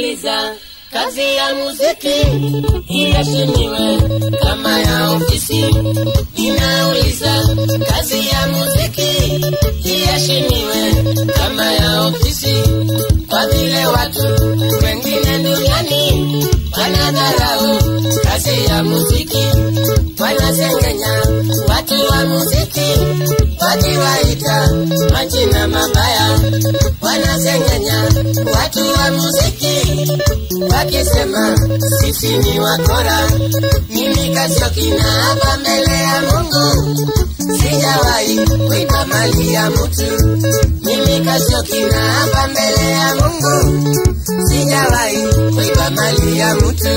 Ninauliza, kazi ya muziki iheshimiwe kama ya ofisi. Ninauliza, kazi ya muziki iheshimiwe kama ya ofisi, kwa vile watu wengine duniani wanadharau kazi ya muziki, wanasengenya watu wa muziki wakiwaita majina mabaya, wanasengenya watu wa muziki wakisema sisi ni wakora. Mimi Kasiokina hapa mbele ya Mungu sijawahi kuiba mali ya mtu. Mimi Kasiokina hapa mbele ya Mungu sijawahi kuiba mali ya mtu.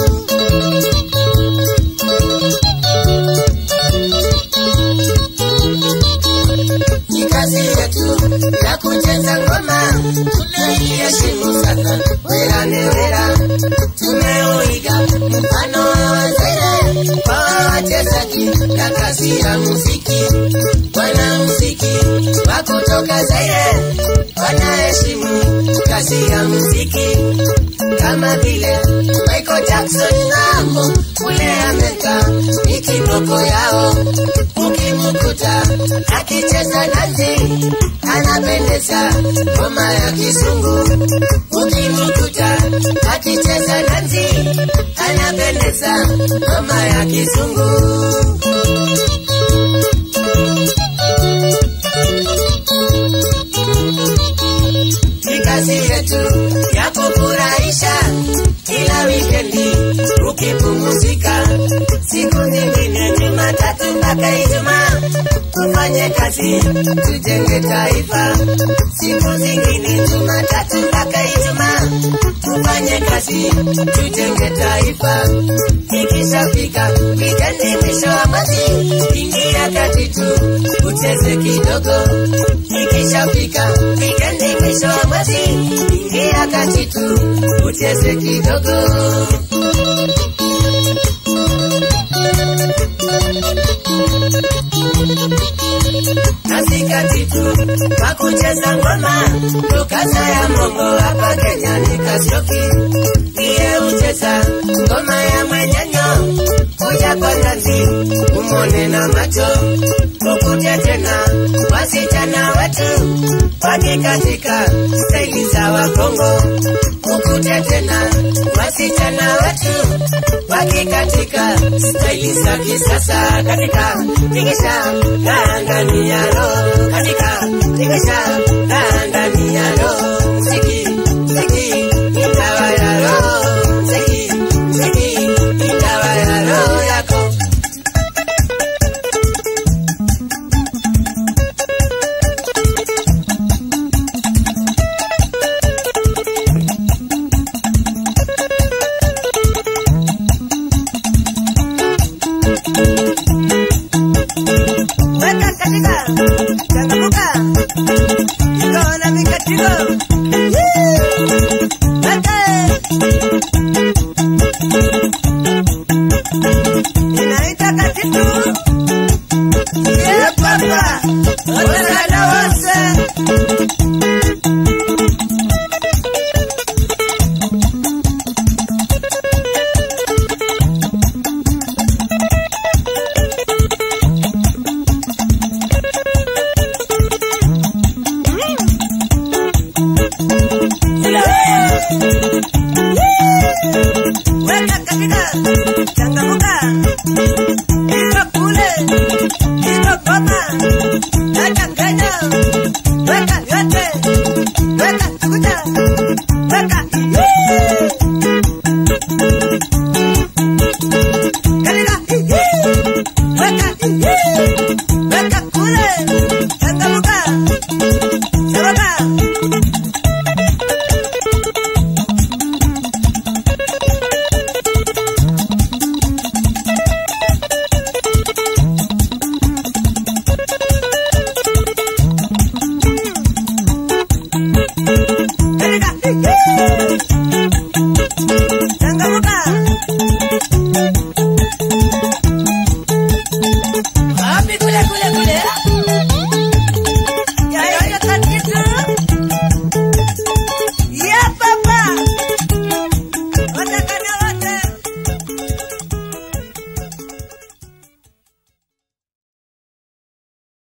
ni kazi yetu ya kucheza ngoma, tunaiheshimu sana. Wera ni wera, tumeuiga mfano wa wazee kwa wachezaji na kazi ya muziki. Wanamuziki wa kutoka Zaire wanaheshimu kazi ya muziki kama vile Michael Jackson namo kule Amerika ni kiboko yao. Ukimkuta akicheza dansi anapendeza ngoma ya kizungu. Ukimkuta akicheza dansi anapendeza ngoma ya kizungu. ni kazi yetu ya kufurahisha kila wikendi ukipumzika siku nyingine Jumatatu mpaka Ijumaa tufanye kazi tujenge taifa. Siku zingine Jumatatu mpaka Ijumaa tufanye kazi tujenge taifa. Ikishafika wikendi mwisho wa mwezi, ingia kati tu ucheze kidogo. Ikishafika wikendi mwisho wa mwezi, ingia kati tu ucheze kidogo. katikati tu kwa kucheza ngoma tukasa ya mongo hapa Kenya ni Kasioki niye ucheza ngoma ya mwenyenyo kuja kwa ngazi umone na macho ukute tena wasichana wetu wakikatika staili za Wakongo ukute tena wasichana wetu wakikatika staili za kisasa katika tingisha ndani ya roho katika tingisha ndani ya roho mziki mziki ni dawa ya roho mziki mziki ni dawa ya roho yako weka katika changamuka iko na mikatiko weka inaita katitu yepapa wasana wose weka katika changamuka iko kule iko koma weka nganya weka yote weka tukuta weka katika weka weka kule changamuka sababu katika